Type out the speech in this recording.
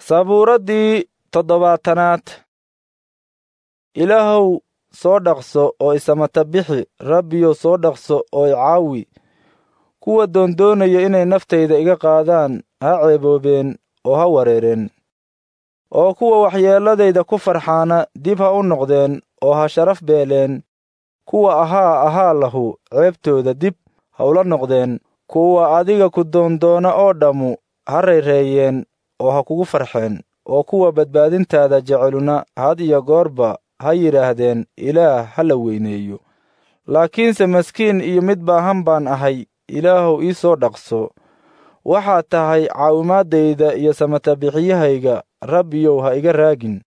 sabuuraddii toddobaatanaad ilaahow soo dhaqso oo isamata bixi rabbiyow soo dhaqso oo icaawi kuwa doondoonaya inay naftayda iga qaadaan ha ceeboobeen oo ha wareereen oo kuwa waxyeelladayda ku farxaana dib ha u noqdeen oo ha sharaf beeleen kuwa ahaa ahaa lahu ceebtooda dib ha ula noqdeen kuwa adiga ku doondoona oo dhammu ha rayreeyeen oo ha kugu farxeen oo kuwa badbaadintaada jeceluna had iyo goorba ha yidhaahdeen ilaah ha la weyneeyo laakiinse maskiin iyo mid baahan baan ahay ilaahow ii soo dhaqso waxaad tahay caawimaaddayda iyo samatabixiyahayga rabbiyow ha iga raagin